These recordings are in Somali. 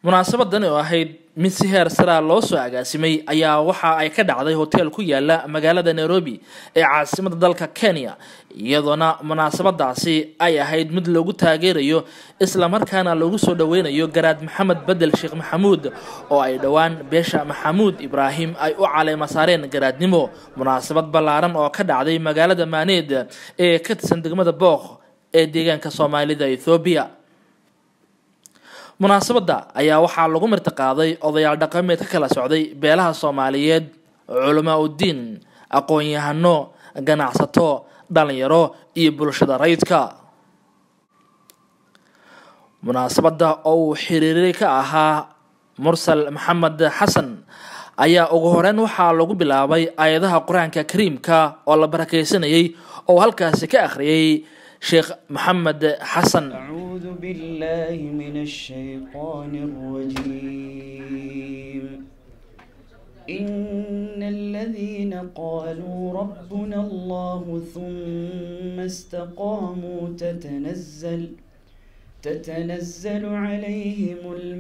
munaasabadan oo ahayd mid si heer saraa loo soo agaasimay ayaa waxa ay ka dhacday hotel ku yaala magaalada nairobi ee caasimada dalka kenya iyadoona munaasabadaasi ay ahayd mid loogu taageerayo islamarkaana loogu soo dhaweynayo garaad maxamed bedel sheekh maxamuud oo ay dhowaan beesha maxamuud ibraahim ay u caleema saareen garaadnimo munaasabad ballaaran oo ka dhacday magaalada maaneed ee ka tirsan degmada booq ee deegaanka soomaalida ethoobiya munaasabadda ayaa waxaa lagu martiqaaday odayaal dhaqameed ka kala socday beelaha soomaaliyeed culamaa uddiin aqoon-yahano ganacsato dhalinyaro iyo bulshada rayidka munaasabadda oo uu xiriiray ka ahaa mursal maxamed xasan ayaa ugu horeyn waxaa lagu bilaabay aayadaha qur-aanka kariimka oo la barakeysanayay oo halkaasi ka akhriyay sheekh maxamed xasan أعوذ بالله من الشيطان الرجيم إن الذين قالوا ربنا الله ثم استقاموا تتنزل تتنزل عليهم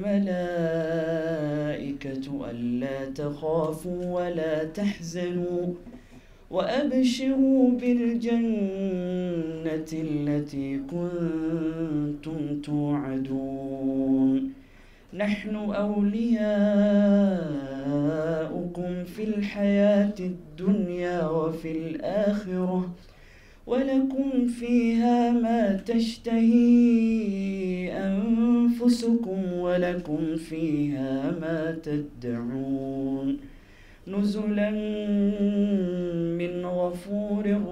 الملائكة ألا تخافوا ولا تحزنوا وأبشروا بالجنة التي كنتم توعدون نحن أولياؤكم في الحياة الدنيا وفي الآخرة ولكم فيها ما تشتهي أنفسكم ولكم فيها ما تدعون نزلا من غفور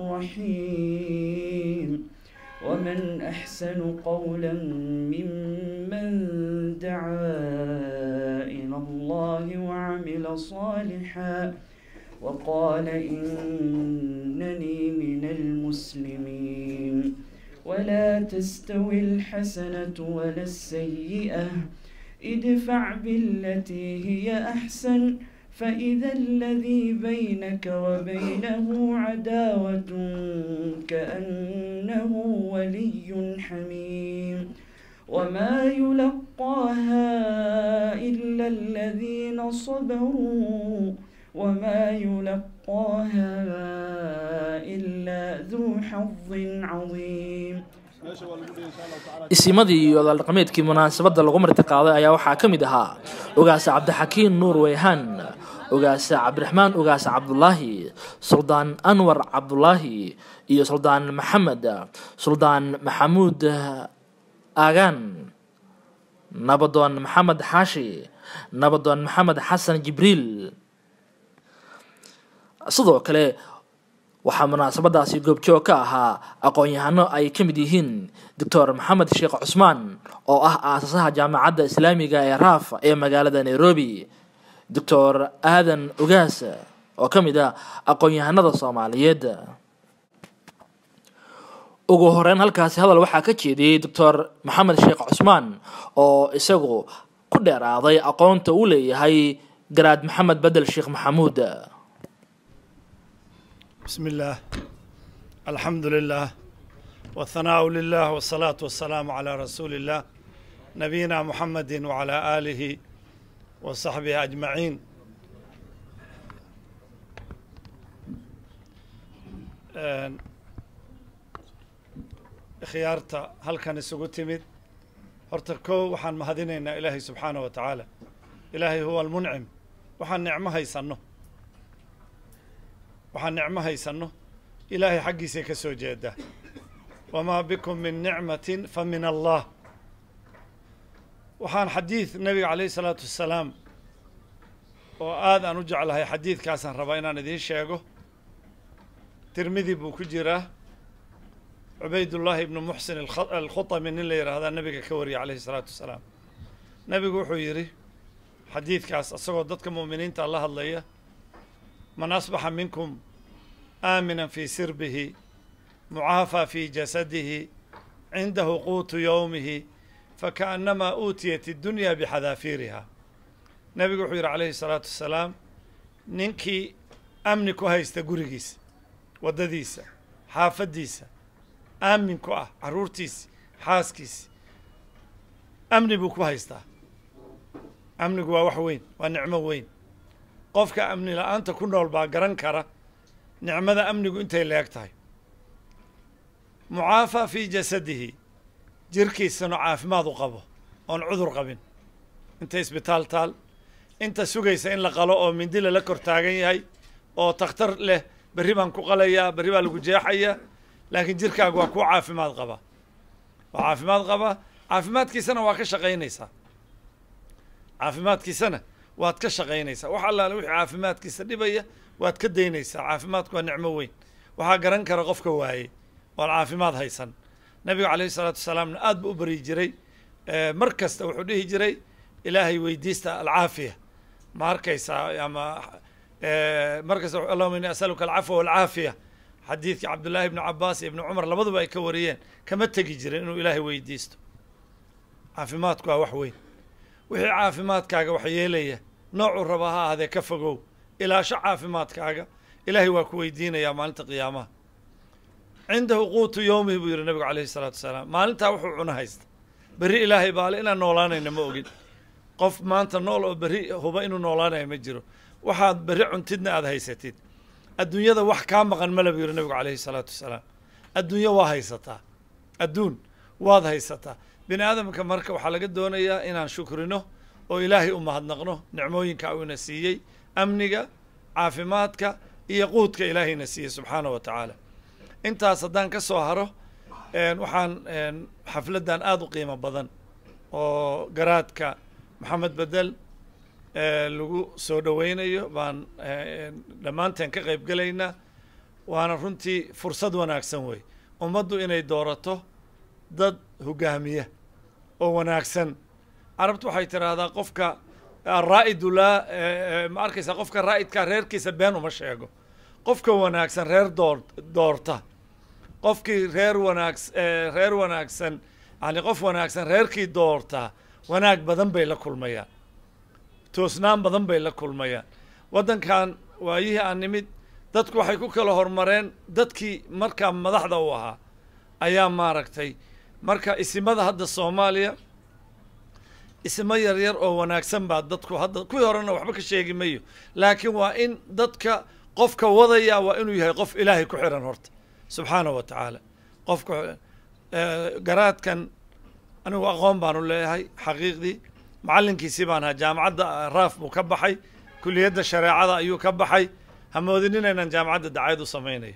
رحيم ومن أحسن قولا ممن دعا إلى الله وعمل صالحا وقال إنني من المسلمين ولا تستوي الحسنة ولا السيئة ادفع بالتي هي أحسن فإذا الذي بينك وبينه عداوة كأنه ولي حميم وما يلقاها إلا الذين صبروا وما يلقاها إلا ذو حظ عظيم isimadii iyo odaaldhaqameedkii munaasabadda lagu martiqaaday ayaa waxaa ka mid ahaa ogaase cabdixakiin nuur weyhaan ogaase cabdiraxmaan ogaase cabdulaahi suldaan anwar cabdulaahi iyo suldaan maxamed suldaan maxamuud aagaan nabadoon maxamed xaashi nabadoon maxamed xasan jibriil sidoo kale waxaa munaasabadaasi goobjoog ka ahaa aqoon-yahano ay ka mid yihiin doctor maxamed sheekh cusmaan oo ah aasasaha jaamacadda islaamiga ee raaf ee magaalada nairobi doctor aadan ogaas oo ka mid ah aqoon-yahanada soomaaliyeed ugu horeyn halkaasi hadal waxaa ka jeediyey doctor maxamed sheekh cusmaan oo isagu ku dheeraaday aqoonta uu leeyahay garaad maxamed bedel sheekh maxamuud بسم الله الحمد لله والثناء لله والصلاة والسلام على رسول الله نبينا محمد وعلى آله وصحبه أجمعين khiyaarta halkan isugu timid horta kow waxaan mahadinaynaa ilaahay subxaanah wa tacaala ilaahay huwa almuncim waxaan nicmo haysanno waxaan nicmo haysanno ilaahay xaggiisay ka soo jeedaa wamaa bikum min nicmatin fa min allah waxaan xadiid nebiga calayhi salaatu wassalaam oo aad aan u jeclahay xadiidkaasaan rabaa inaan idiin sheego tirmidi buu ku jiraa cubaydullaahi ibnu muxsin alkhutami nin la yidhaahdaa nebiga ka wariyay calayhi salaatu wassalaam nebigu wuxuu yidhi xadiidkaas isagoo dadka mu'miniinta la hadlaya man asbaxa minkum aamina fii sirbihi mucaafaa fii jasadihi cindahu quutu yowmihi fakaannamaa uutiyat iddunya bixadaafiiriha nebigu wuxuu yidhi calayhi salaatu wassalaam ninkii amni ku haysta gurigiisa waddadiisa xaafaddiisa aamin ku ah carruurtiisi xaaskiisi amni buu ku haystaa amnigu waa wax weyn waa nicmo weyn qofka amni la-aanta ku nool baa garan kara nicmada amnigu intay leeg tahay mucaafa fii jasadihi jirkiisana caafimaad u qabo oon cudur qabin inta isbitaal taal inta sugaysa in la qalo oo mindi lala kor taagan yahay oo takhtar leh berri baan ku qalayaa berri baa lagu jeexayaa laakiin jirkaagu waa kuu caafimaad qabaa waa caafimaad qabaa caafimaadkiisana waa ka shaqaynaysaa caafimaadkiisana waad ka shaqaynaysaa wax allaale wixii caafimaadkiisa dhibaya waad ka daynaysaa caafimaadku waa nicmo weyn waxaa garan kara qofka waaye oon caafimaad haysan nabigu calayhi salaatu wasalaamna aad buu u baryi jiray mar kasta wuxuu dhihi jiray ilaahay weydiista alcaafiya ma arkaysaa ama mar kasta allahuma ini asaluka alcafwa walcaafiya xadiidkii cabdullaahi ibnu cabaas iyo ibnu cumar labaduba ay ka wariyeen kama tegi jirin inuu ilaahay weydiisto caafimaadku waa wax weyn wixii caafimaadkaaga wax yeelaya noocuu raba ha ahaadee ka fogow ilaasho caafimaadkaaga ilaahay waa ku weydiinayaa maalinta qiyaamaha cindahu quutu yowmihi buu yihi nabigu calayhi isalaatu wasalaam maalintaa wuxuu cuno haysta berri ilaahay baale inaan noolaanayna ma ogin qof maanta nool oo berri huba inuu noolaanayo ma jiro waxaad berri cuntidna aada haysatid adduunyada wax kaa maqan male buu yihi nabigu calayhi isalaatu wasalaam adduunyo waa haysataa adduun waad haysataa bini aadamka marka waxaa laga doonayaa inaan shukrino oo ilaahay u mahadnaqno nicmooyinka uu ina siiyey amniga caafimaadka iyo quudka ilaahayna siiyey subxaana wa tacaala intaas haddaan ka soo haro waxaan xafladdan aada u qiimo badan oo garaadka maxamed bedel lagu soo dhoweynayo baan dhammaanteen ka qayb gelaynaa waana runtii fursad wanaagsan wey ummaddu inay doorato dad hogaamiya oo wanaagsan carabtu waxay tidhaahdaa qofka araa'idu laa ma arkaysaa qofka raa'idkaa reerkiisa been uma sheego qofka wanaagsan reer door doorta qofkii reer wanaags reer wanaagsan yani qof wanaagsan reerkii doortaa wanaag badan bay la kulmayaan toosnaan badan bay la kulmayaan waddankan waayihii aan nimid dadku waxay ku kala hormareen dadkii markaa madaxda u ahaa ayaa maaragtay marka isimada hadda soomaaliya isimo yar yar oo wanaagsan baa dadku hadda kuwii horena waxba ka sheegi mayo laakiin waa in dadka qofka wadaya waa inuu yahay qof ilaahay ku xiran horta subxaanahu wa tacaala qofka garaadkan anigu aqoon baanu leeyahay xaqiiqdii macallinkiisii baan ahaa jaamacadda raaf buu ka baxay kuliyadda shareecada ayuu ka baxay hamoodinin inaan jaamacadda dacayad u samaynayo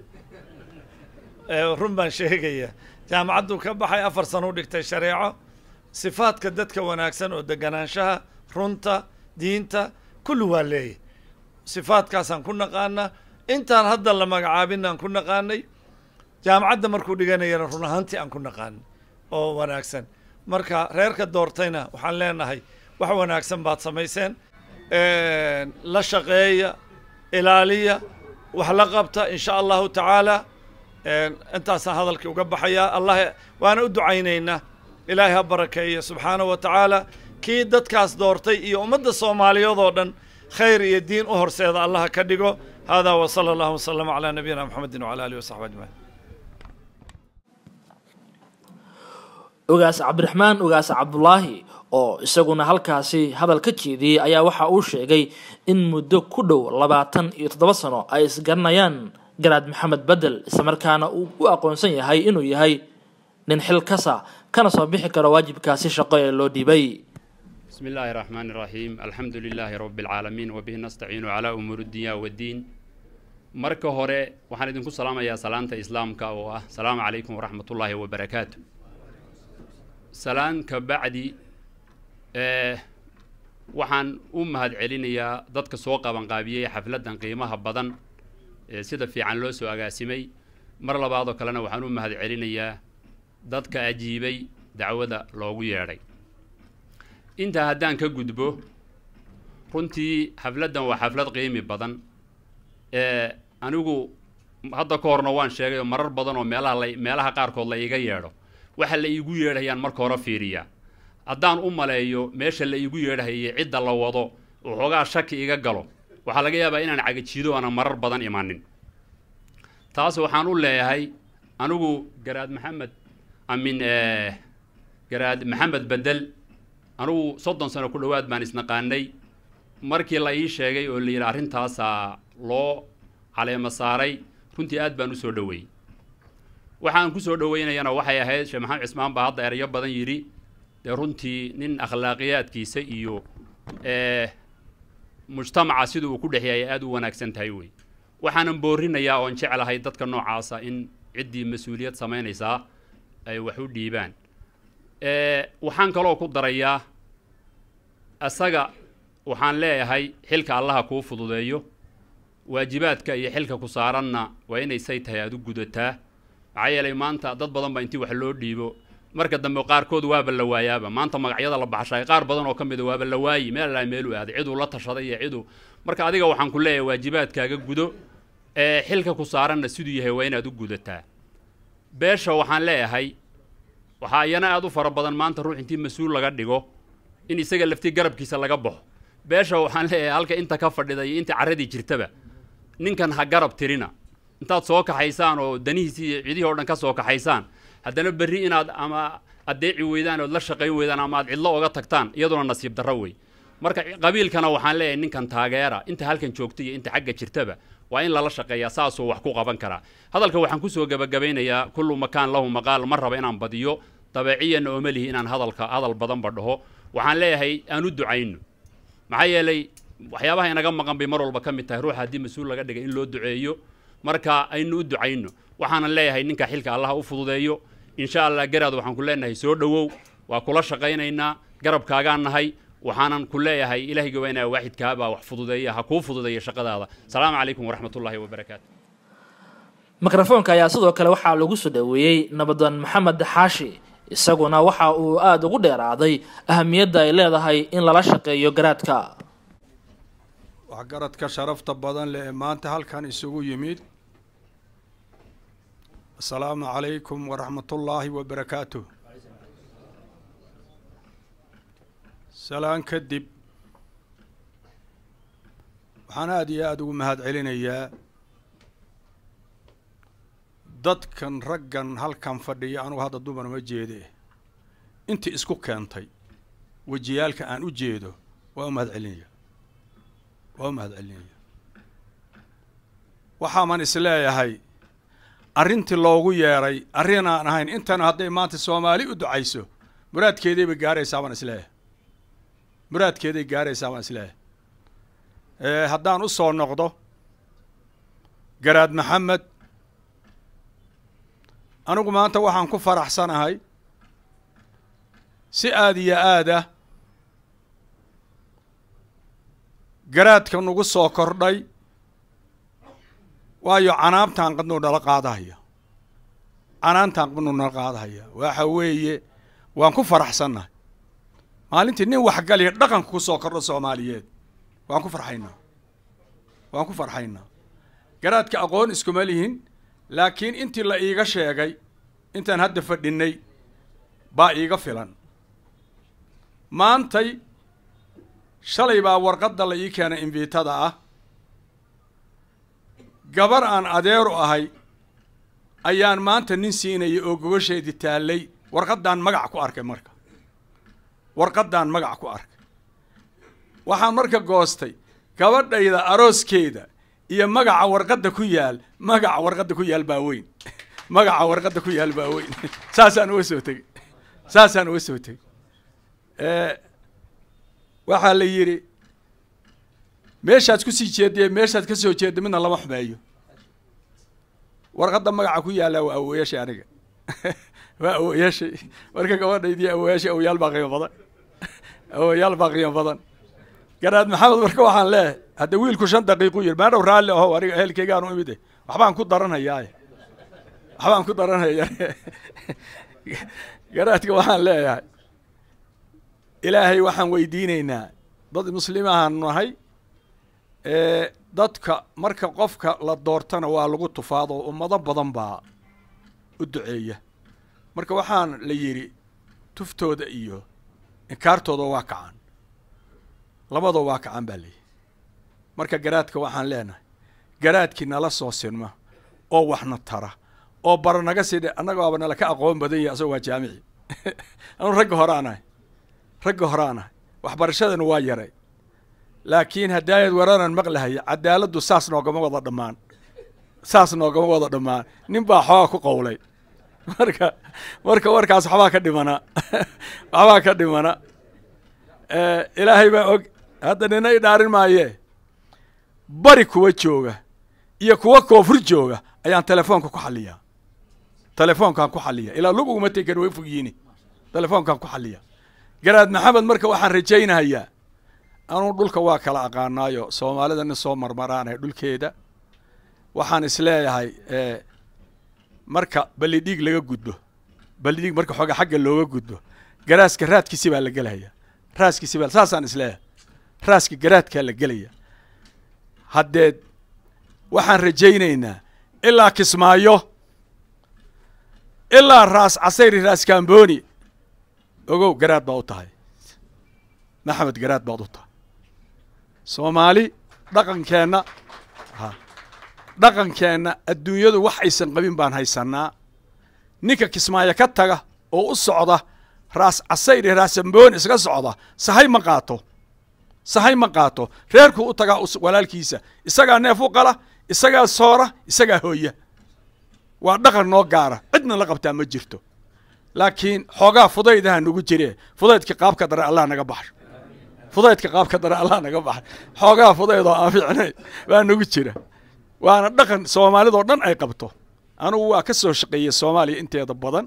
run baan sheegaya jaamacadduu ka baxay afar sano u dhigtay shareeco sifaadka dadka wanaagsan oo deganaanshaha runta diinta kulli waa leeyahy sifaadkaasaan ku naqaanaa intaan hadda la magacaabin aan ku naqaanay jaamacadda markuu dhiganayana run ahaantii aan ku naqaanay oo wanaagsan marka reerka doortayna waxaan leenahay wax wanaagsan baad samayseen la shaqeeya ilaaliya wax la qabta in sha allahu tacaala intaasaan hadalkii uga baxayaa allah waana u ducaynaynaa ilaahay ha barakeeya subxaanahu wa tacaala kii dadkaas doortay iyo ummadda soomaaliyeed oo dhan khayr iyo diin u horseeda allaha ka dhigo hada wa sala allahu wasalama calaa nabiyina mxamedi wala alihi wasaxbi ajmaciin ogaas cabdiraxmaan ogaas cabdulaahi oo isaguna halkaasi hadal ka jeediyey ayaa waxa uu sheegay in muddo ku dhow labaatan iyo toddoba sano ay isgaranayaan garaad maxamed bedel islamarkaana uu u aqoonsan yahay inuu yahay nin xil kasa kana soo bixi karo waajibkaasi shaqo ee loo dhiibay بسم الله الرحمن الرحيم الحمد لله رب العالمين وبه نستعين على أمور الدنيا والدين marka hore waxaan idinku salaamayaa salaanta islaamka oo ah salaamu calaykum waraxmat ullaahi wabarakaatu salaan ka bacdi waxaan u mahadcelinayaa dadka soo qabanqaabiyey xafladdan qiimaha badan ee sida fiican loo soo agaasimay mar labaadoo kalena waxaan u mahadcelinayaa dadka ajiibay dacwada loogu yeedhay intaa haddaan ka gudbo runtii xafladdan waa xaflad qiimi badan ee anigu hadda ka horna waan sheegay oo marar badan oo meelaha la meelaha qaarkood la iiga yeedho waxa la iigu yeedhayaan marka hore fiiriyaa haddaan u maleeyo meesha la iigu yeedhahayay cidda la wado waxoogaa shaki iga galo waxaa laga yaabaa inaan cagajiido aanan marar badan imanin taas waxaan u leeyahay anigu garaad maxamed amin garaad maxamed bedel anugu soddon sano ku dhowaad baan isnaqaanay markii la ii sheegay oo la yidhi arrintaasaa loo caleemo saaray runtii aad baan u soo dhoweeyey waxaan ku soo dhoweynayana waxay ahayd sheekh maxamed cismaan baa hadda erayo badan yidhi dee runtii nin akhlaaqiyaadkiisa iyo mujtamaca sida uu ku dhex yahay aad u wanaagsan tahay wey waxaanan boorinayaa oon jeclahay dadka noocaasa in ciddii mas-uuliyad samaynaysaa ay wax u dhiibaan waxaan kaloo ku darayaa isaga waxaan leeyahay xilka allaha kuu fududeeyo waajibaadka iyo xilka ku saaranna waa inay say tahay aad u gudataa maxaa yeelay maanta dad badan baa intii wax loo dhiibo marka dambe qaarkood waaba la waayaaba maanta magacyada la baxshay qaar badan oo ka mida waaba la waayi meel allaa meel u aaday ciduu la tashaday iyo ciduu marka adiga waxaan ku leeyahay waajibaadkaaga gudo ee xilka ku saaranna siduu yahay waa inaad u gudataa beesha waxaan leeyahay waxaa iyana aad u fara badan maanta ruux intii mas-uul laga dhigo in isaga laftii garabkiisa laga baxo beesha waxaan leeyahay halka inta ka fadhida iyo inta carradii jirtaba ninkan ha garab tirina intaad soo kaxaysaan oo danihiisii iyo cidihii o dhan ka soo kaxaysaan haddana berri inaad ama addeeci weydaan ood la shaqayn weydaan ama aad cidlo oga tagtaan iyaduna nasiib darro wey marka qabiilkana waxaan leeyahay ninkan taageera inta halkan joogta iyo inta xagga jirtaba waa in lala shaqeeyaa saasuu wax ku qaban karaa hadalka waxaan kusoo gebagabaynayaa kullu makaan lahu maqaal ma raba inaan badiyo dabeeciyanna ooma lihi inaan hadalka hadal badanba dhaho waxaan leeyahay aan u ducayno maxaa yeelay waxyaabaha inaga maqan bay mar walba ka mid tahay ruuxa haddii mas-uul laga dhigay in loo duceeyo marka aynu u ducayno waxaanan leeyahay ninka xilka allaha u fududeeyo insha allah garaad waxaan ku leenahay soo dhowow waa kula shaqaynaynaa garabkaagaan nahay waxaanan ku leeyahay ilaahiga waa inaa waaxidkaabaa wax fududeeya ha kuu fududeeya shaqadaada asalaamu calaykum waraxmat ullahi wabarakaatu mikrofoonka ayaa sidoo kale waxaa lagu soo dhoweeyey nabadan maxamed xaashi isaguna waxa uu aada ugu dheeraaday ahamiyadda ay leedahay in lala shaqeeyo garaadka waxgaradka sharafta badan leh ee maanta halkan isugu yimid asalaamu calaykum waraxmatullaahi wabarakaatuh salaan kadib waxaan aada iyo aada ugu mahad celinayaa dadkan raggan halkan fadhiya anugu hadda dumar ma jeede intii isku keentay wejiyaalka aan u jeedo waa u mahad celinaya waa u mahad celinaya waxaaman isleeyahay arrintii loogu yeeray arrin aan ahayn intana hadday maanta soomaali u ducayso muraadkeedayba gaaraysaa baan isleeyahay muraadkeeday gaaraysaa baan isleeyahay haddaan u soo noqdo garaad maxamed anigu maanta waxaan ku faraxsanahay si aada iyo aada garaadka nagu soo kordhay waayo canaabtaan qadnuu nala qaadahaya canaantaan qadnuu nala qaadahaya waxa weeye waan ku faraxsannahay maalintii nin waxgaliya dhaqanka ku soo kordho soomaaliyeed waan ku farxaynaa waan ku farxaynaa garaadka aqoon iskuma lihin laakiin intii la iiga sheegay intaan hadda fadhinay baa iiga filan maantay shalay baa warqadda la ii keenay invitada ah gabar aan adeeru ahay ayaan maanta nin siinaya oo gogosheedii taallay warqaddaan magac ku arkay marka warqaddaan magac ku arkay waxaan marka goostay gabadhayda arooskeeda iyo magaca warqadda ku yaal magaca warqadda ku yaal baa weyn magaca warqadda ku yaal baa weyn saasaan uga soo tegey saasaan uga soo tegey waxaa la yidhi meeshaad kusii jeediye meeshaad ka soo jeeda midna lama xumeeyo warqadda magaca ku yaallaa waa awoyaashay aniga waa awoyaashay marka gabadhaydii awoyaashay awoyaal baa qiimo badan awoyaal baa qiimo badan garaad maxamed marka waxaan leeyahay hadda wiilku shan daqiiqu yidhi maadhow raalli aho aniga ehelkeygaanu imid eh waxbaan ku daranhayaa waxbaan ku daranhayaa garaadka waxaan leeyahay ilaahay waxaan weydiinaynaa dad muslimahaan nahay dadka marka qofka la doortana waa lagu tufaado ummado badan baa u duceeya marka waxaan la yidhi tuftooda iyo inkaartooda waa kacan labadoo waa kacan baa layihi marka garaadka waxaan leenahay garaadkii nala soo sinma oo waxna tara oo bara naga sii dhe annaga aaba nala ka aqoon badan yahay asagoo waa jaamici anu ragga hore aan ahay ragga horaan ahay waxbarashadana waa yaray laakiin haddaayad waranan maqlahaya cadaaladdu saas noogama wada dhammaan saas noogama wada dhammaan nin baa xooga ku qowlay marka marka warkaas waxbaa ka dhimana waxbaa ka dhimana ilaahay baa og hadda nina i dhaarin maayee bari kuwa jooga iyo kuwa koofur jooga ayaan telefoonka ku xaliyaa telefoonkaan ku xaliya ilaa lug uguma tegan way fogyiini telefoonkaan ku xaliya garaad maxamed marka waxaan rajaynahayaa anuu dhulka waa kala aqaanaayo soomaalida nin soo marmaraanahay dhulkeeda waxaan isleeyahay marka ballidhiig laga gudbo ballidhiig marka xooga xagga looga gudbo garaaska raadkiisi baa la gelaya raaskiisi baa saasaan isleeyahay raaska garaadkaa la gelaya haddeed waxaan rajaynaynaa ilaa kismaayo ilaa raas casayri raas kamboni ogow garaad baad u tahay maxamed garaad baad u tahay soomaali dhaqankeenna ha dhaqankeenna adduunyadu wax aysan qabin baan haysannaa ninka kismaayo ka taga oo u socda raas casayri raasamboni iska socda sahay ma qaato sahay ma qaato reerkuu u tagaa walaalkiisa isagaa neef u qala isagaa soora isagaa hooya waa dhaqan noo gaara cidna la qabtaa ma jirto laakiin xoogaa fudaydaha nagu jire fudaydka qaabka dare allah naga baxsho fudaydka qaabka dare allah naga baxsho xoogaa fudaydoo aan fiicnayn baa nagu jira waana dhaqan soomaalidoo dhan ay qabto anugu waa ka soo shaqeeyey soomaaliya inteeda badan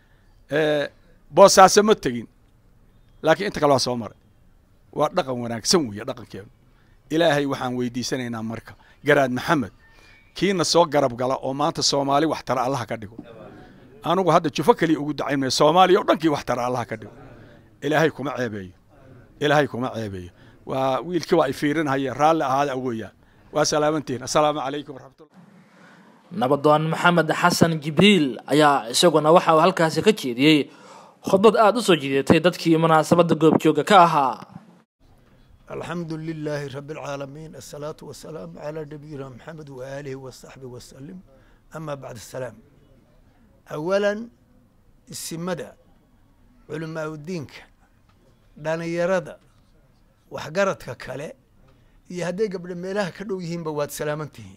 boosaaso ma tegin laakiin inta kale waa soo maray waa dhaqan wanaagsan weeye dhaqankeenu ilaahay waxaan weydiisanaynaa marka garaad maxamed kiina soo garab gala oo maanta soomaali wax tara allaha ka dhigo anugu hadda jufo keliya ugu dacayn maya soomaaliya o dhankii wax tara allaha ka dhigo ilaahay kuma ceebeeyo ilaahay kuma ceebeeyo waa wiilkii waa ay fiirinhaya raalli ahaada awoyaan waa salaamantihin assalaamu calaykum waraxmatullah nabadoon maxamed xasan jibriil ayaa isaguna waxa uu halkaasi ka jeediyey khudbad aada u soo jiidatay dadkii munaasabadda goobjooga ka ahaa الحمد لله رب العالمين الصلاة والسلام على نبينا محمد وآله وصحبه وسلم أما بعد السلام أولا السمدة علماء الدين دانا يرد وحقرتك كلا يهدي قبل ميلاه كدو يهين بواد سلامنته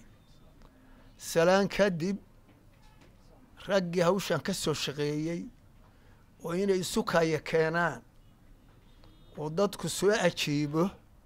سلام كدب رقي هوشان كسو شقيي وإن يسوكا يكينان oo dadku soo ajiibo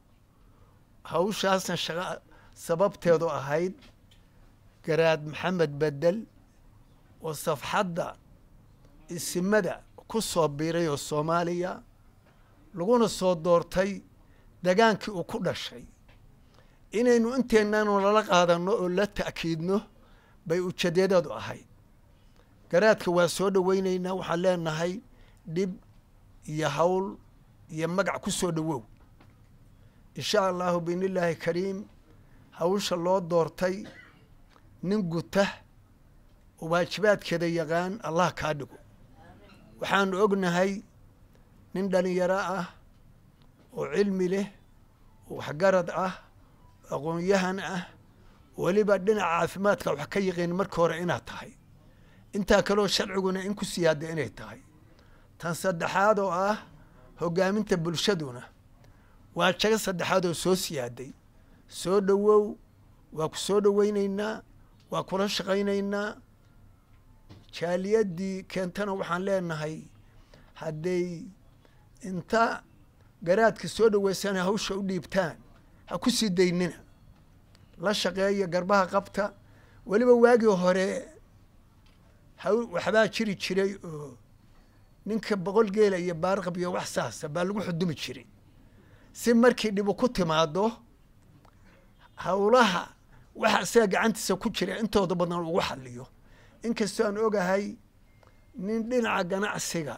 hawshaasna shaqa sababteedu ahayd garaad maxamed bedel oo safxadda isimada ku soo biiray oo soomaaliya laguna soo doortay dagaankii uu ku dhashay inaynu inteennanu lala qaadanno oo la ta'kiidno bay ujeedadeedu ahayd garaadka waa soo dhoweynaynaa waxaan leenahay dhib iyo hawl iyo magac ku soo dhowow insha allahu biidnillaahi kariim hawsha loo doortay nin guta oo waajibaadkeeda yaqaan allah kaa dhigo waxaanu ognahay nin dhalinyaro ah oo cilmi leh oo waxgarad ah oo aqoon-yahan ah weliba dhinaca caafimaadka wax ka yaqiin marka hore inaad tahay intaa kaleo sharciguna in ku siyaada inay tahay tan saddexaad oo ah hoggaaminta bulshaduna waa jago saddexaad oo soo siyaaday soo dhowow waa ku soo dhoweynaynaa waa kula shaqaynaynaa jaaliyaddii keentana waxaan leenahay hadday inta garaadka soo dhoweysana hawsha u dhiibtaan ha ku sii daynina la shaqeeya garbaha qabta weliba waagii hore haw waxbaa jiri jiray oo ninka boqol geela iyo baarqab iyo wax saasa baa lagu xudumi jiray si markii dhibu ku timaado howlaha waxa isaga gacantiisa ku jira intooda badan ugu xaliyo inkastoo aan ogahay nin dhinaca ganacsiga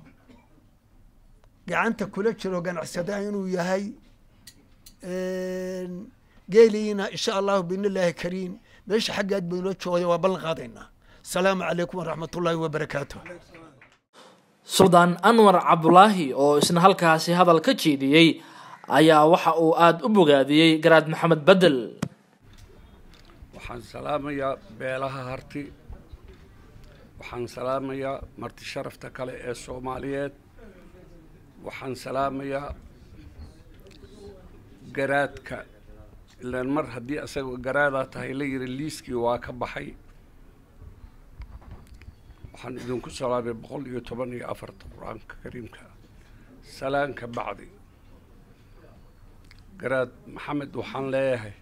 gacanta kula jiro ganacsadaha inuu yahay geeliina insha allahu biidn illaahi kariim meesha xaggaad baynoo joogaya waa ballan qaadaynaa asalaamu calaykum waraxmat ullaahi wabarakaatu suldaan anwar cabdulaahi oo isna halkaasi hadal ka jeediyey ayaa waxa uu aada u bogaadiyey garaad maxamed bedel waxaan salaamayaa beelaha harti waxaan salaamayaa marti sharafta kale ee soomaaliyeed waxaan salaamayaa garaadka ilaan mar haddii asaga garaadaa tahay la yidhi liiskii waa ka baxay waxaan idinku salaamay boqol iyo toban iyo afarta qur-aanka kariimka salaanka bacdi garaad maxamed waxaan leeyahay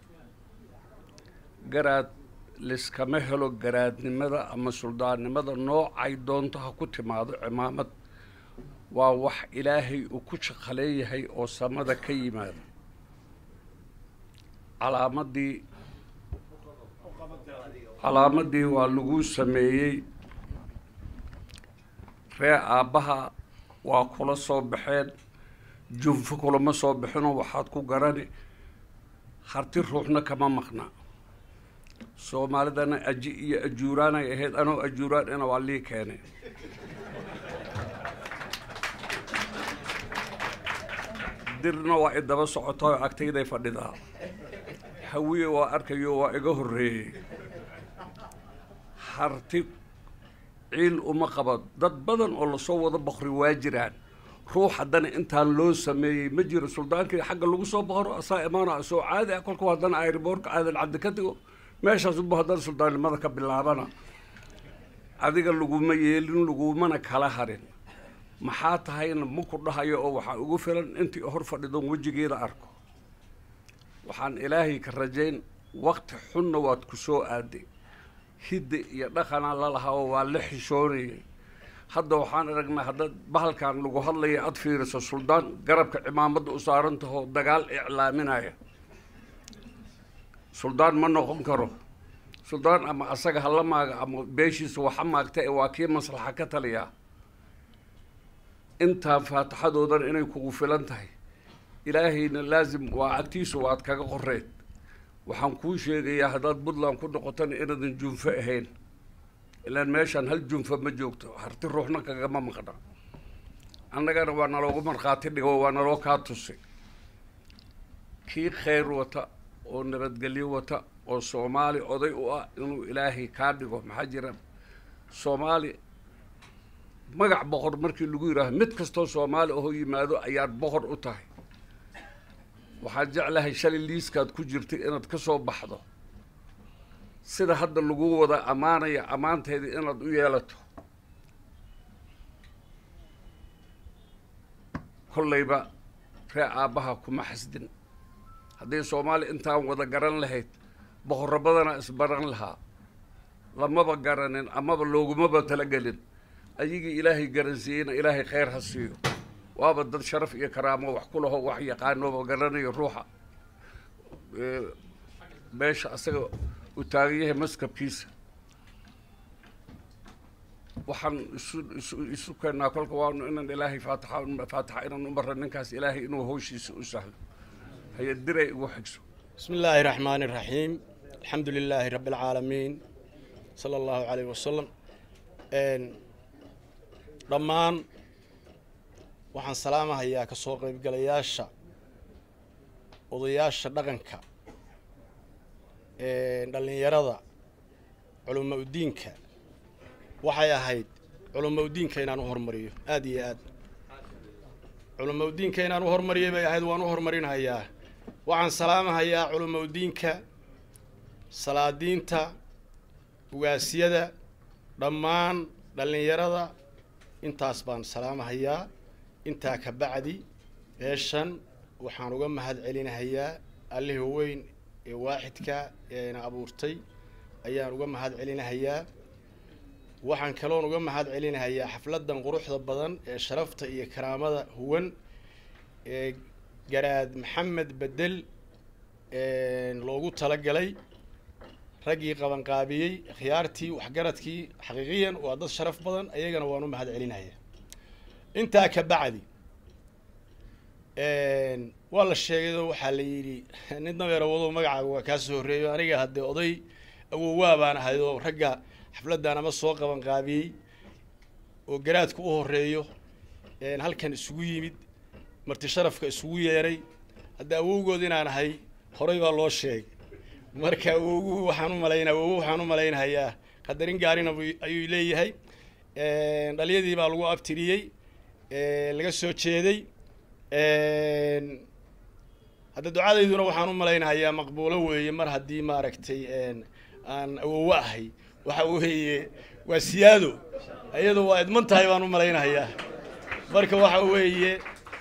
garaad liskama helo garaadnimada ama suldaannimada noocay doonto ha ku timaado cimaamad waa wax ilaahay uu ku shaqaleeyahay oo samada ka yimaada calaamadii calaamadii waa lagu sameeyey ree aabbaha waa kula soo baxeen junfo kulama soo bixinoo waxaad ku garani harti ruuxna kama maqna soomaalidana aji iyo ajuuraanay ahayd anoo ajuuraan ina waa lii keenay dirna waa i daba socotao agtayday fadhidaa hawiye waa arkayo waa iga horreeyey harti ciil uma qaba dad badan oo lasoo wada boqri waa jiraan ruux haddana intaan loo sameeyey ma jiro suldaankii xagga lagu soo boqro asaa imaana soo caadi ah kolku haddana airboortka aadan caddi ka digo meeshaas uba haddana suldaannimada ka bilaabana adiga laguma yeelin lagumana kala harin maxaa tahayna ma ku dhahayo oo waxaa ugu filan intii hor fadhidoon wejigeeda arko waxaan ilaahay ka rajayn wakti xunna waad ku soo aaday hidda iyo dhaqanaa lalahaa oo waa la xishoonayay hadda waxaan aragnaa haddaad bahalkan lagu hadlaya aada fiiriso suldaan garabka cimaamadda u saaran tahoo dagaal iclaaminaya suldaan ma noqon karo suldaan ama asaga hala maaga ama beeshiisa waxa maagta ee waa kii maslaxa ka taliyaa intaan faatixadoodan inay kugu filan tahay ilaahayna laasim waa agtiisu waad kaga qoreed waxaan kuu sheegayaa haddaad puntland ku noqotana inaadan junfo ahayn ilaan meeshaan hal junfa ma joogto harti ruuxna kagama maqna annagana waa naloogu markhaati dhigo waa naloo kaa tusi kii khayr wata oo nabadgelyo wata oo soomaali oday u ah inuu ilaahay kaa dhigo maxaa jira soomaali magac boqor markii lagu yidhaaho mid kastoo soomaali ahoo yimaado ayaad boqor u tahay waxaan jeclahay shalay liiskaad ku jirtay inaad ka soo baxdo sida hadda lagu wada ammaanaya ammaanteedii inaad u yeelato kollayba ree aabbaha kuma xasdin haddii soomaali intaan wada garan lahayd boqorro badanaa isbaran lahaa lamaba garanin amaba loogumaba talagelin ayagii ilaahay garansiiyeyna ilaahay khayr ha siiyo waaba dad sharaf iyo karaamo wax ku laho wax yaqaanooba garanayo ruuxa meesha asaga uu taagan yahay maskabkiisa waxaan isu isu isu keennaa kolka waanu inaan ilaahay faatixa faatixa inaan u marra ninkaas ilaahay inuu hawshiisa u sahlo hay-ad diray ugu xigso بسم الله الرحمن الرحيم الحمد لله رب العالمين صلى الله عليه وسلم een dhammaan waxaan salaamahayaa ka soo qaybgalayaasha odayaasha dhaqanka dhallinyarada culamo udiinka waxay ahayd culamo udiinka inaan u hormariyo aada iyo aad culamo udiinka inaan u hormariyay bay ahayd waan u horumarinayaa waxaan salaamahayaa culamo udiinka salaadiinta ugaasyada dhammaan dhallinyarada intaas baan salaamahayaa intaa ka bacdi meeshan waxaan uga mahad celinahayaa allihii weyn ee waaxidka ee ina abuurtay ayaan uga mahad celinahayaa waxaan kaloon uga mahad celinahayaa xafladan quruxda badan ee sharafta iyo karaamada huwan ee garaad maxamed bedel loogu talagalay raggii qabanqaabiyey khiyaartii waxgaradkii xaqiiqiyan waa dad sharaf badan ayagana waan u mahad celinaya intaa ka bacdi waa la sheegayoo waxaa la yidhi nin dameer awado magacaaga waa kaa soo horreeyo aniga haddee oday awowaa baan ahay oo ragga xafladdan ama soo qabanqaabiyey oo garaadka u horeeyo halkan isugu yimid marti sharafka isugu yeeray hadda awowgood inaan ahay horay baa loo sheegay marka awowgu waxaan u malaynaa awowu waxaan u malaynahayaa qadarin gaarina ayuu leeyahay dhalyadii baa lagu abtiriyey laga soo jeeday hadda ducadayduna waxaan u malaynayaa maqbuulo weeye mar haddii maaragtay aan awowo ahay waxa weeye waa siyaado iyadu waa idman tahay baan u malaynayaa marka waxa weeye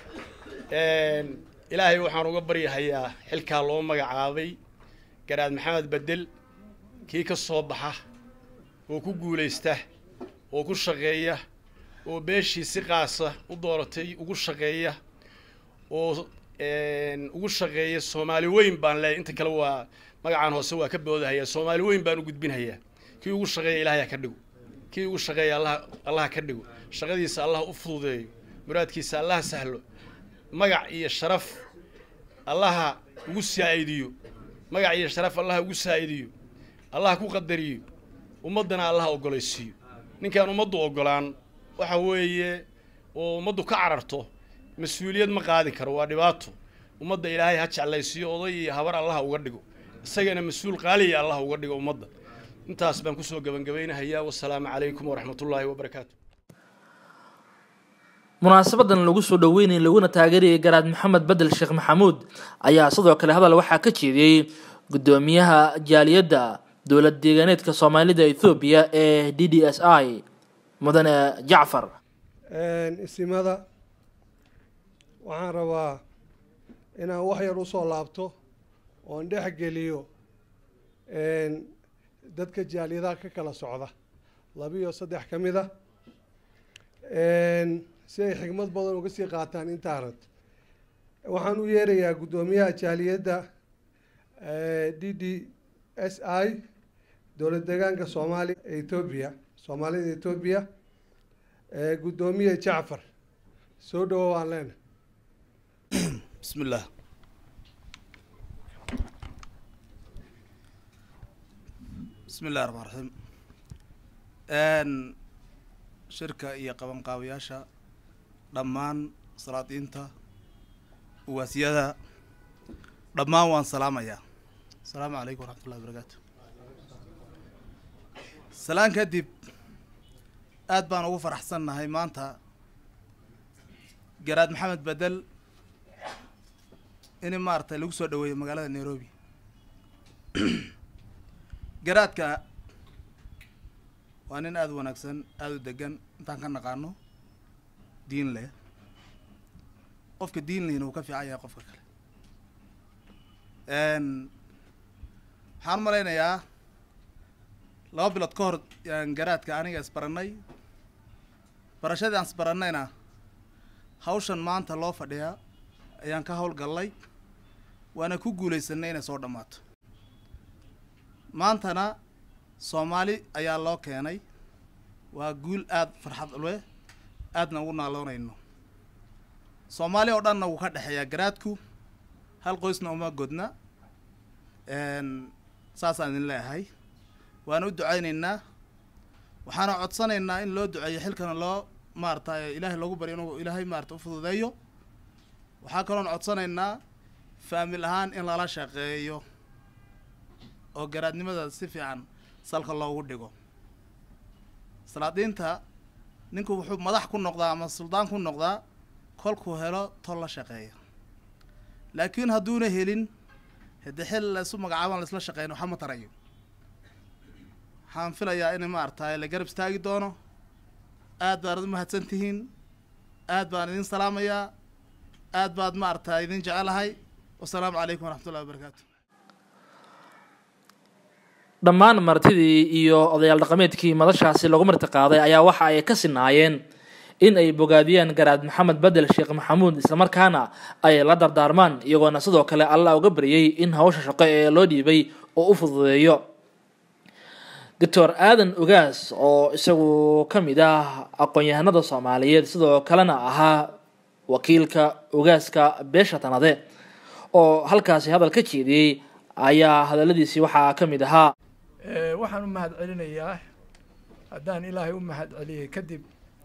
ilaahay waxaan uga baryahayaa xilkaa loo magacaabay garaad maxamed bedel kii ka soo baxa oo ku guulaysta oo ku shaqeeya oo beeshii si qaasa u dooratay ugu shaqeeya oo ugu shaqeeya soomaali weyn baan leeyahy inta kale waa magacaan hoose waa ka boodahaya soomaali weyn baan u gudbinhayaa kii ugu shaqeeya ilaahay ha ka dhigo kii ugu shaqeeya allah allah ka dhigo shaqadiisa allah u fududeeyo muraadkiisa allah sahlo magac iyo sharaf allaha ugu saa'idiyo magac iyo sharaf allaha ugu saa'idiyo allaha ku qadariyo ummaddana allaha ogolaysiiyo ninkaan ummaddu ogolaan waxa weeye oo ummaddu ka cararto mas-uuliyad ma qaadi karo waa dhibaato ummadda ilaahay ha jeclaysiiyo oday iyo habar allaha uga dhigo isagana mas-uul qaaliya allaha uga dhigo ummadda intaas baan kusoo gabangabeynahayaa wasalaamu calaykum waraxmatullaahi wabarakaatu munaasabadan lagu soo dhaweynayay laguna taageerayay garaad maxamed bedel sheekh maxamuud ayaa sidoo kale hadal waxaa ka jeediyey guddoomiyaha jaaliyadda dowlad deegaaneedka soomaalida ethoobiya ee d d s i mudane jacfar isimada waxaan rabaa inaan wax yar usoo laabto oon dhex geliyo dadka jaaliyadaha ka kala socda labiyo saddex ka mid a si ay xigmad badan uga sii qaataan intaanad waxaan u yeerayaa guddoomiyaha jaaliyadda d d s i dowlad deegaanka soomaaliya etoobiya soomaalida etoobiya guddoomiye jacfar soo dhawo waan leena بسم الله بسم الله الرحمن الرحيم n shirka iyo qabanqaabayaasha dhammaan salaadiinta uwaasiyada dhammaan waan salaamayaa asalaamu calaykum waraxmat ullahi barakaatu salaan kadib aad baan ugu faraxsannahay maanta garaad maxamed bedel in maaragtay lagu soo dhaweeyo magaalada nairobi garaadka waa nin aada u wanaagsan aada u degan intaan ka naqaano diin leh qofka diin lehina wuu ka fiican yahay qofka kale waxaan malaynayaa laba bilood ka hor yaan garaadka aniga isbaranay barashadii aan isbarannayna hawshan maanta loo fadhiyaa ayaan ka howlgallay waana ku guulaysanay inay soo dhammaato maantana soomaali ayaa loo keenay waa guul aada farxad leh aadna ugu naaloonayno soomaali oo dhanna wuu ka dhexeeyaa garaadku hal qoysna uma godna saasaan idin leeyahay waana u ducaynaynaa waxaana codsanaynaa in loo duceeyo xilkana loo maarata ilaahay loogu baryo inuu ilaahay maarata u fududeeyo waxaa kaloon codsanaynaa faamil ahaan in lala shaqeeyo oo garaadnimada si fiican salka loogu dhigo salaadiinta ninku wuxuu madax ku noqdaa ama suldaan ku noqdaa kolkuu helo tol la shaqeeya laakiin hadduuna helin haddii xil laysu magacaaban laisla shaqeyn waxa ma tarayo waxaan filayaa in maaragtay la garab istaagi doono aad baanad u mahadsan tihiin aad baan idin salaamayaa aad baad maaragtay idin jecelahay wasalaamu calaykum waraxmat ullahi wabarakaatu dhammaan martidii iyo odayaal dhaqameedkii madashaasi lagu marti qaaday ayaa waxa ay ka sinaayeen in ay bogaadiyaan garaad maxamed bedel sheekh maxamuud islamarkaana ay la dardaarmaan iyagoona sidoo kale allah uga baryay in hawsha shaqo ee loo dhiibay oo u fududeeyo doctor aadan ogaas oo isagu ka mid ah aqoon-yahanada soomaaliyeed sidoo kalena ahaa wakiilka ogaaska beesha tanade oo halkaasi hadal ka jeediyey ayaa hadaladiisii waxaa ka mid ahaa waxaan u mahad celinayaa haddaan ilaahay u mahad celiyey kadib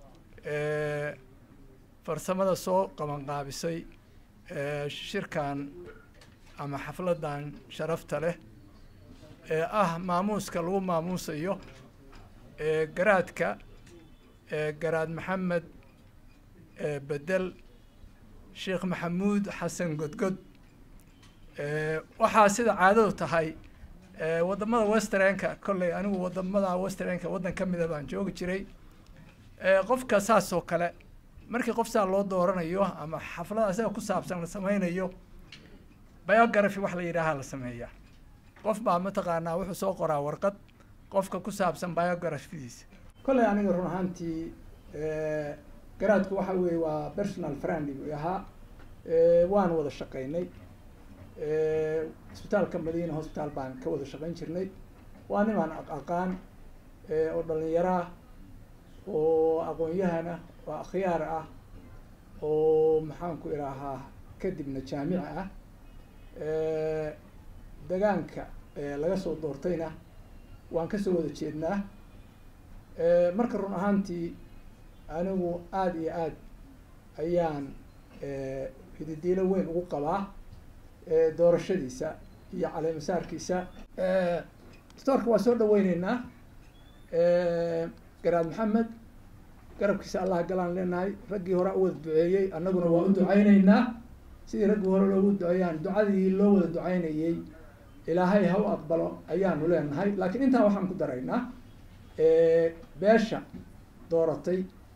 farsamada soo qabanqaabisay shirkan ama xafladan sharafta leh ee ah maamuuska lagu maamuusayo garaadka garaad maxamed bedel sheekh maxamuud xasan godgod waxaa sida caadadu tahay wadamada westernka kolley anigu wadamada westernka waddan ka mida baan joogi jiray qofka saas oo kale markii qof saa loo dooranayo ama xaflada isaga ku saabsan la sameynayo biography wax la yidhaaha la sameeyaa qof baa mataqaanaa wuxuu soo qoraa warqad qofka ku saabsan biographydiisa kolley aniga run ahaantii garaadku waxa weeye waa personal friend buu ahaa waan wada shaqaynay isbitaalka madiina hospital baan ka wada shaqayn jirnay waa nimaan aqaan oo dhalinyaro ah oo aqoon-yahan ah oo akhyaar ah oo maxaanku idhaahaa kadibna jaamici ah degaanka laga soo doortayna waan kasoo wada jeednaa marka run ahaantii anigu aada iyo aad ayaan hididiilo weyn ugu qabaa doorashadiisa iyo caleemasaarkiisa stoorka waa soo dhaweyneynaa garaad maxamed garabkiisa allah galaan leenahay raggii hore u wada duceeyey annaguna waa u ducayneynaa sidii raggii hore loogu duceeyaan ducadii loo wada ducaynayey ilaahay ha u aqbalo ayaanu leenahay laakiin intaa waxaan ku daraynaa beesha dooratay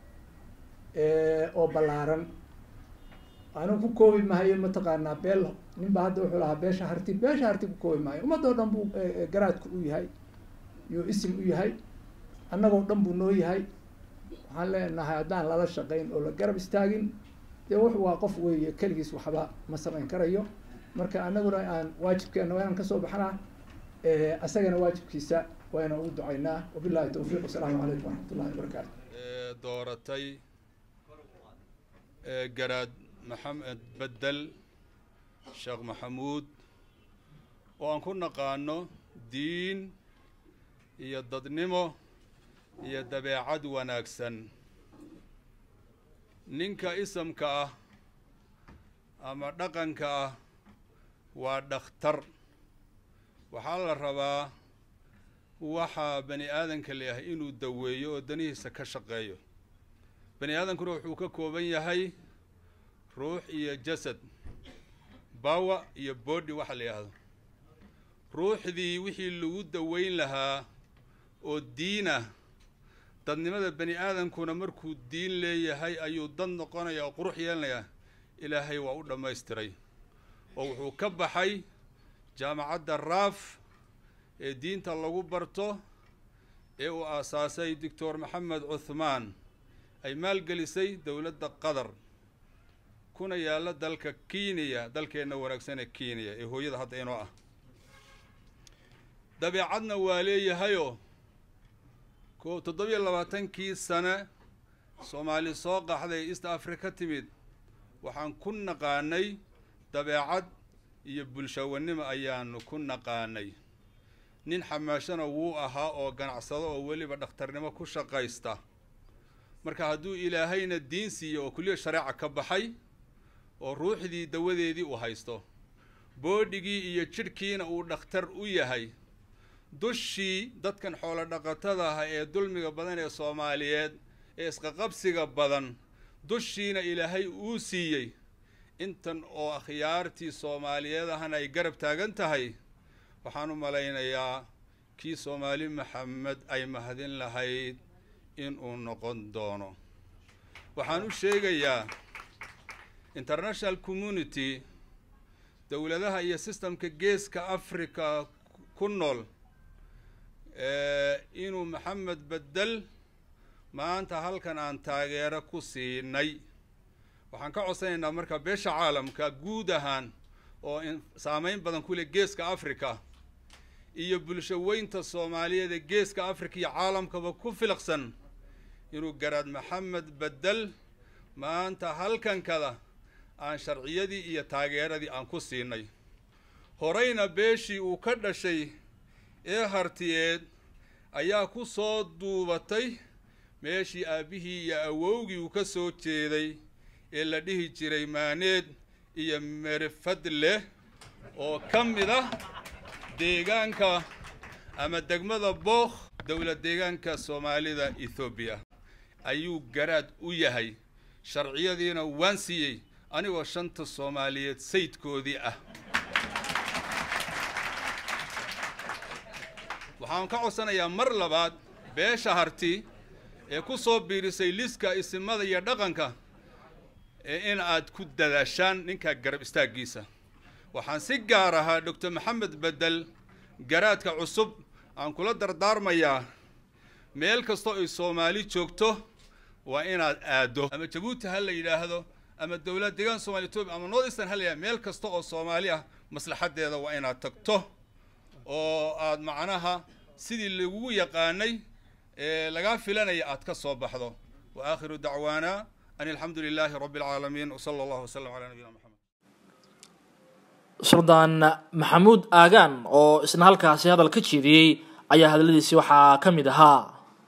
oo ballaaran anigu ku koobi mahayo mataqaanaa beel ninba hadda wuxuu lahaa beesha harti beesha harti ku koobi maayo ummadoo dhan buu garaadku u yahay yuu isim u yahay annagoo dhan buu noo yahay waxaan leenahay haddaan lala shaqayn oo la garab istaagin dee wuxu waa qof weeye keligiis waxba ma samayn karayo marka annaguna aan waajibkeena waa inaan kasoo baxnaa asagana waajibkiisa waa inaan ugu ducaynaa wabillahi tawfiiq wasalaamu calaykum waraxmat ullahi wabarakaatu dooratay garaad maxamed bedel sheekh maxamuud oo aan ku naqaano diin iyo dadnimo iyo dabeecad wanaagsan ninka isamka ah ama dhaqanka ah waa dhakhtar waxaa la rabaa waxaa bani aadanka leeyahay inuu daweeyo oo danihiisa ka shaqeeyo bani aadankuna wuxuu ka kooban yahay ruux iyo jasad bawa iyo boodhi waxa la yidhaahdo ruuxdii wixii lagu daweyn lahaa oo diinah dadnimada bani aadankuna markuu diin leeyahay ayuu dad noqonaya oo qurux yeelanayaa ilaahay waa u dhammaystiray oo wuxuu ka baxay jaamacadda raaf ee diinta lagu barto ee uu aasaasay doctor maxamed cuthmaan ay maalgelisay dowladda qatar kuna yaalla dalka kenya dalkeenna wanaagsan ee kenya ee hooyada hadda inoo ah dabeecadna waa leeyahayoo ko toddobiyo labaatankii sane soomaali soo qaxday east africa ka timid waxaan ku naqaanay dabeecad iyo bulshawanimo ayaanu ku naqaanay nin xamaashana wuu ahaa oo ganacsado oo weliba dhakhtarnimo ku shaqaysta marka hadduu ilaahayna diin siiyo oo kuliya shareeca ka baxay oo ruuxdii dawadeedii uu haysto boodhigii iyo jidhkiina uu dhakhtar u yahay dushii dadkan xoolo dhaqatada ah ee dulmiga badan ee soomaaliyeed ee isqaqabsiga badan dushiina ilaahay uu siiyey intan oo akhyaartii soomaaliyeed ahna ay garab taagan tahay waxaan u malaynayaa kii soomaali maxamed ay mahadin lahayd inuu noqon doono waxaan u sheegayaa international community dowladaha iyo systemka geeska africa ku nool inuu maxamed bedel maanta halkan aan taageero ku siinay waxaan ka codsanaynaa marka beesha caalamka guud ahaan oo saameyn badan ku leh geeska africa iyo bulsho weynta soomaaliyeed ee geeska africa iyo caalamkaba ku filaqsan inuu garaad maxamed bedel maanta halkankada aan sharciyadii iyo taageeradii aan ku siinay horeyna beeshii uu ka dhashay ee hartiyeed ayaa ku soo duubatay meeshii aabbihii iyo awowgii uu ka soo jeeday ee la dhihi jiray maaneed iyo merifad leh oo ka mid ah deegaanka ama degmada bookh dowlad deegaanka soomaalida ethoobiya ayuu garaad u yahay sharciyadiina waan siiyey anigoo shanta soomaaliyeed sayidkoodii ah waxaan ka codsanayaa mar labaad beesha harti ee ku soo biirisay liska isimada iyo dhaqanka ee in aad ku dadaashaan ninka garab istaaggiisa waxaan si gaar ahaa doctor maxamed bedel garaadka cusub aan kula dardaarmayaa meel kastoo ay soomaali joogto waa inaad aaddo ama jabuuti ha la yidhaahdo ama dowlad deegaan somalia etoobiya ama north eastern ha la yidhahdo meel kasta oo soomaali ah maslaxaddeeda waa inaad tagto oo aad macnaha sidii lagugu yaqaanay ee lagaa filanaya aad ka soo baxdo wa aakhiru dacwaana an alxamdu lilaahi rabbi alcaalamiin wsala allahu wasalam calaa nabiyina maxamed suldaan maxamuud aagaan oo isna halkaasi hadal ka jeediyey ayaa hadaladiisi waxaa ka mid ahaa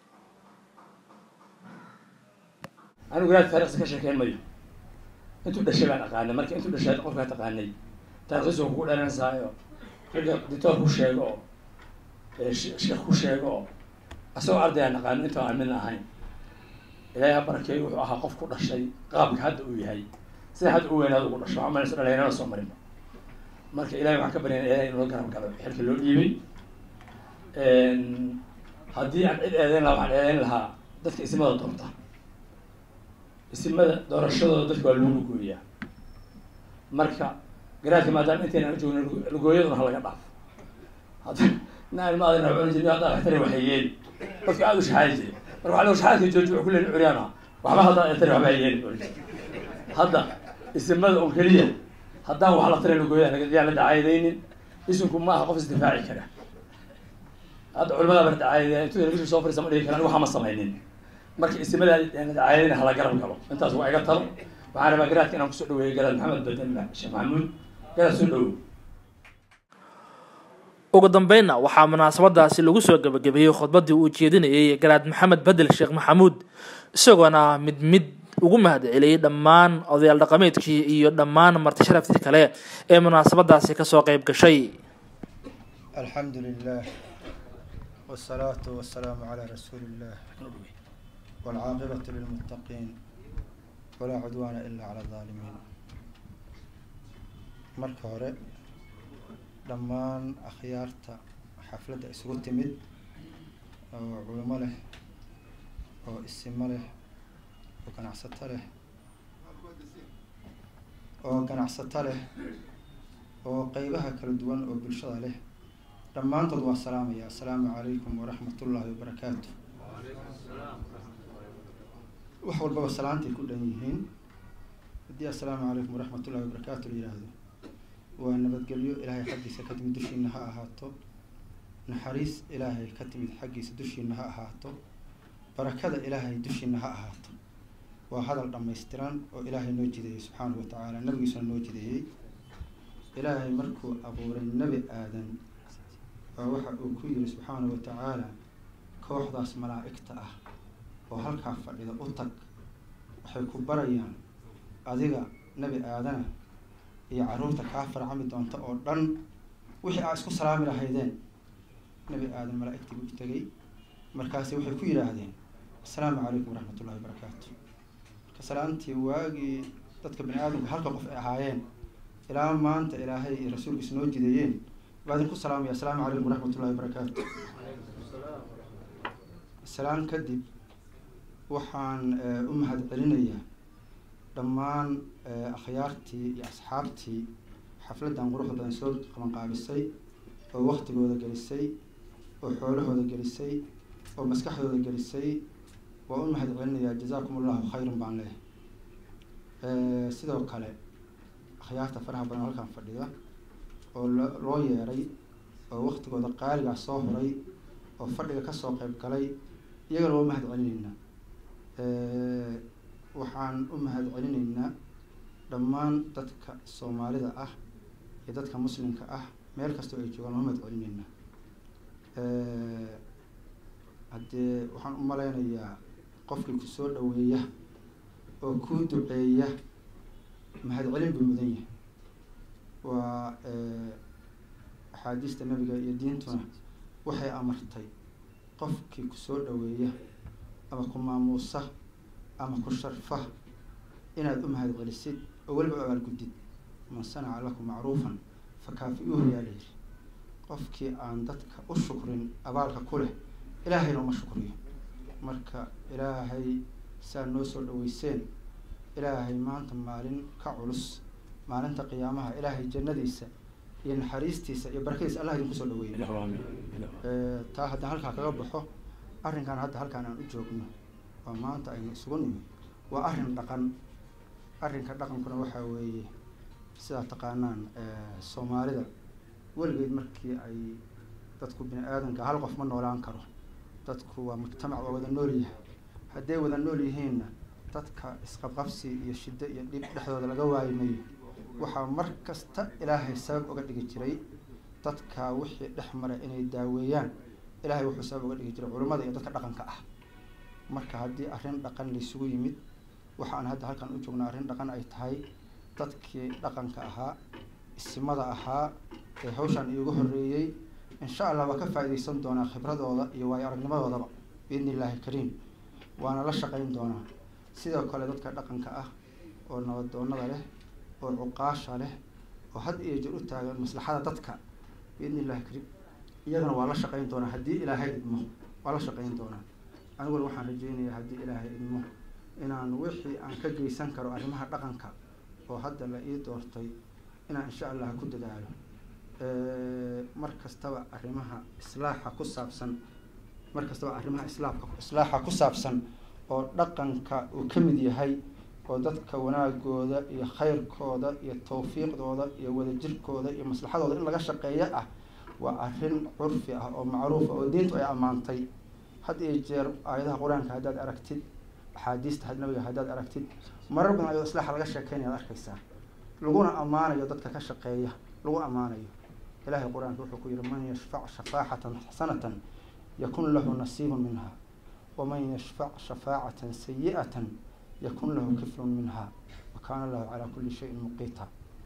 anigu garaad taarikhsi ka sheekeyn mayo intuu dhashay baan aqaanay marka intuu dhashay qofkaa taqaanay taarikhdiisu kugu dhalanaysaayo ragga ditoor ku sheego oo sheekh ku sheego oo asagoo ardayaan naqaano inta aan midna ahayn ilaahay ha barakeeyo wuxuu ahaa qof ku dhashay qaabka hadda uu yahay sida hadda u weynaada ugu dhasho waxaa malaysa dhalinyarana soo marinba marka ilahay waxaan ka baryana ilahay inuu garab galo xilka loo dhiibay haddii aan cid eedeyn lahaa waxaan eedeyn lahaa dadka isimada doorta isimada doorashadooda dadka waa loogu gooyaa marka garaadka maadaama intayna aan joogna lugooyaduna ha laga dhaafo hadda naan ma adina cuni jirnay haddaa waxtari waxay yeeli dadka aada u shaxaadi jiray marka waxaa loo shaxaadka jooji wuxuu kuleeyahay curyaana waxba haddaa tari waxba yeeli cuni hadda isimada un keliya haddaan wax la tarin lugooyada yaan la dacaayadaynin isinku ma aha qof isdifaaci kara hadda culimada ba dacaayadaya intuu telefishin soo fariisa ma dhigi karaan waxa ma samaynin marka isimada yaan la dacaayadayna hala garab galo intaas waa iga talo waxaan rabaa garaadka inaan kusoo dhaweeyo garaad maxamed baden sheekh maxamuud garaad soo dhawow ugu dambeynna waxaa munaasabadaasi lagu soo gebagabeeyey khudbadii uu jeedinayay garaad maxamed bedel sheekh maxamuud isagoona mid mid ugu mahad celiyey dhammaan odayaal dhaqameedkii iyo dhammaan marti sharaftii kale ee munaasabadaasi kasoo qeyb gashay alxamdu lilah wsalaatu wasalaamu calaa rasuuli illah waalcaaqibatu lilmuttaqiin walaa cudwaana ila cala alaalimiin marka hore dhammaan akhyaarta xafladda isugu timid oo culimo leh oo isimo leh oo ganacsato leh oo ganacsato leh oo qeybaha kala duwan oo bulshada leh dhammaantood waa salaamaya assalaamu calaykum waraxmat ullaahi wabarakaatu wax walbaba salaantay ku dhan yihiin haddii assalaamu calaykum waraxmat ullahi wabarakaatu la yidhaahdo waa nabadgelyo ilaahay xaggiisa ka timid dushiina ha ahaato naxariis ilaahay ka timid xaggiisa dushiina ha ahaato barakada ilaahay dushiina ha ahaato waa hadal dhammaystiran oo ilaahay noo jideeyey subxaanahu watacaala nabigiisuna noo jideeyey ilaahay markuu abuuray nebi aadan oo waxa uu ku yiri subxaanahu watacaala kooxdaas malaa'igta ah oo halkaa fadhida u tag waxay ku barayaan adiga nebi aadana iyo carruurta kaa farcami doonta oo dhan wixii aa isku salaami lahaydeen nebi aadan malaa'igtii buu tegay markaasi waxay ku yidhaahdeen assalaamu calaykum waraxmat ullahi wabarakaatu marka salaantii waagii dadka bani aadamka halka qof ay ahaayeen ilaa maanta ilaahay iyo rasuulkiisa noo jideeyeen baa idinku salaamaya assalaamu calaykum waraxmat ullahi wabarakaatu salaan kadib waxaan u mahad celinayaa dhammaan akhyaartii iyo asxaabtii xafladdan quruxda badan soo qabanqaabisay oo waktigooda gelisay oo xoolahooda gelisay oo maskaxdooda gelisay waa u mahad celinayaa jazaakum allahu khayran baan leehay sidoo kale akhyaarta faraha badan halkan fadhida oo loo yeeray oo waktigooda qaaligaa soo horay oo fadhiga kasoo qeyb galay iyagana waa u mahad celinaynaa waxaan u mahad celinaynaa dhammaan dadka soomaalida ah iyo dadka muslimka ah meel kastoo ay joogaan waa u mahad celinaynaa haddee waxaan u malaynayaa qofkii kusoo dhaweeya oo kuu duceeya mahad celin buu mudan yahay waa axaadiista nabiga iyo diintuna waxay amartay qofkii kusoo dhaweeya ama ku maamuusa ama ku sharfa inaad u mahad celisid oo weliba u abaalgudid man sanaca lakum macruufan fakaafi-uuhu yaa layidhi qofkii aan dadka u shukrin abaalka ku leh ilaahayna uma shukriyo marka ilaahay saa noo soo dhaweyseen ilaahay maanta maalin ka culus maalinta qiyaamaha ilaahay jannadiisa iyo naxariistiisa iyo barakadiisa allah idinku soo dhaweeyo taa haddaan halkaa kaga baxo arrinkan hadda halkaan aan u joogno oo maanta aynu isugu nimi waa arrin dhaqan arrinka dhaqankuna waxaa weeye sidaa taqaanaan soomaalida weligeed markii ay dadku bini aadanka hal qof ma noolaan karo dadku waa mujtamac waa wada nool yahay hadday wada nool yihiinna dadka isqabqabsi iyo shiddo iyo dhib dhexdooda laga waayi mayo waxaa mar kasta ilaahay sabab uga dhigi jiray dadka wixii dhex mara inay daaweeyaan ilaahay wuxuu sabab uga dhigi jiray culimmada iyo dadka dhaqanka ah marka haddii arrin dhaqan laysugu yimid waxaan hadda halkan u joognaa arrin dhaqan ay tahay dadkii dhaqanka ahaa isimada ahaa ee hawshan iigu horreeyey insha allah waa ka faa-ideysan doonaa khibradooda iyo waayo aragnimadoodaba biidni illaahi kariim waana la shaqeyn doonaa sidoo kale dadka dhaqanka ah oo nabadoonada leh oo cuqaasha leh oo had iyo jir u taagan maslaxada dadka biidni illahi kariim iyagana waa la shaqeyn doonaa haddii ilaahay idmo waa la shaqeyn doonaa aniguna waxaan rajeynayaa haddii ilaahay idmo inaan wixii aan ka geysan karo arrimaha dhaqanka oo hadda la ii doortay inaan insha allah ku dadaalo mar kastaba arrimaha islaaxa ku saabsan mar kastaba arrimaha islaamka islaaxa ku saabsan oo dhaqanka uu ka mid yahay oo dadka wanaagooda iyo khayrkooda iyo tawfiiqdooda iyo wadajirkooda iyo maslaxadooda in laga shaqeeyo ah waa arrin curfi ah oo macruufa oo diintu ay ammaantay had iyo jeer aayadaha qur-aanka haddaad aragtid axaadiista nabiga haddaad aragtid marar badan ayadoo islaaxa laga sheekeynaya ad arkaysaa laguna ammaanayo dadka ka shaqeeya lagu ammaanayo ilahay qur-aanka wuxuu ku yihi man yashfac shafaaxatan xasanatan yakun lahu nasiibun minha waman yashfac shafaacatan sayi'atan yakun lahu kiflun minha wa kaana allahu calaa kulli shayin muqiita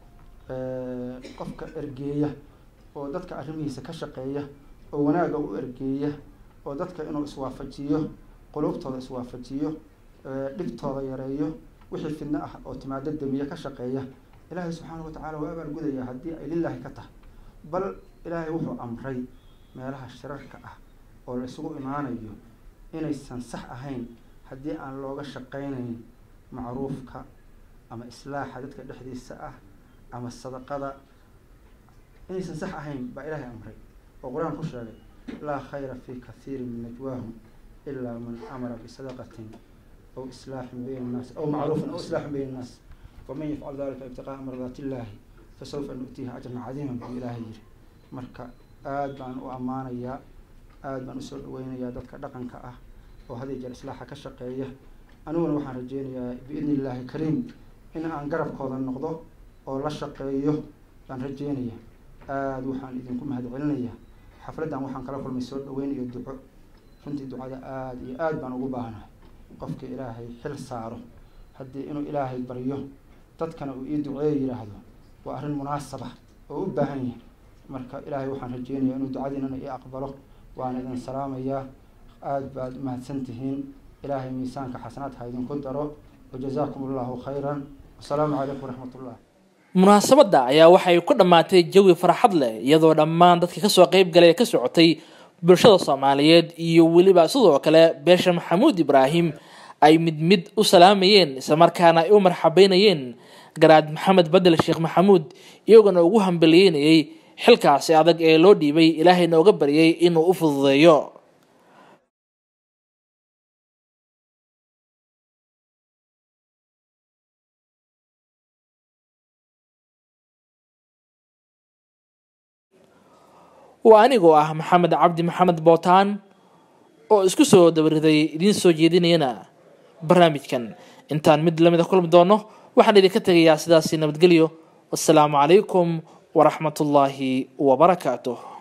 qofka ergeeya oo dadka arrimihiisa ka shaqeeya oo wanaaga u ergeeya oo dadka inuu iswaafajiyo qulubtooda iswaafajiyo dhibtooda yareeyo wixii fidno ah oo timaado damiye ka shaqeeya ilaahay subxaana watacaala waa abaalgudaya haddii ay lilaahi ka tahay bal ilaahay wuxuu amray meelaha shirarka ah oo la isugu imaanayo inaysan sax ahayn haddii aan looga shaqeynayn macruufka ama islaaxa dadka dhexdiisa ah ama sadaqada inaysan sax ahayn baa ilaahay amray oo qur-aan ku sheegay laa khayra fi kathiirin min najwaahum ilaa man amara bisadaqatin aw islaaxin bayna annaas aw macruufin aw islaaxin bayna annaas waman yafcal dalika ibtiqaa'a mardaati illaahi fasawfa nu'tiihi ajran cadiiman buu ilaahay yiri marka aada baan u ammaanayaa aada baan usoo dhaweynayaa dadka dhaqanka ah oo had iyo jeer islaaxa ka shaqeeya aniguna waxaan rajeynayaa biidni illaahi kariim in aan garabkooda noqdo oo la shaqeeyo baan rajeynaya aada waxaan idinku mahad celinayaa xafladdan waxaan kala kulmay soo dhaweyn iyo duco runtii ducada aada iyo aada baan ugu baahanahay qofka ilaahay xil saaro haddii inuu ilaahay baryo dadkana uu ii duceeyo yidhaahdo waa arrin munaasaba oo u baahan yahay marka ilaahay waxaan rajeynayaa inuu ducadiinana ii aqbalo waana idin salaamayaa aada baad umahadsan tihiin ilaahay miisaanka xasanaad ha idinku daro wajazaakum allahu khayran wasalaamu calaykum waraxmat ullah munaasabadda ayaa waxay ku dhammaatay jawi farxad leh iyadoo dhammaan dadka kasoo qeyb galay ee ka socotay bulshada soomaaliyeed iyo weliba sidoo kale beesha maxamuud ibraahim ay mid mid u salaamayeen islamarkaana ay u marxabeynayeen garaad maxamed bedel sheekh maxamuud iyagona ugu hambaliyeynayay xilkaasi adag ee loo dhiibay ilaahayna uga baryay inuu u fududeeyo waa anigoo ah maxamed cabdi maxamed bootaan oo isku soo dabariday idiin soo jeedinayana barnaamijkan intaan mid lamida kulmi doono waxaan idinka tegayaa sidaasi nabadgelyo wassalaamu calaykum waraxmatullaahi wabarakaatuh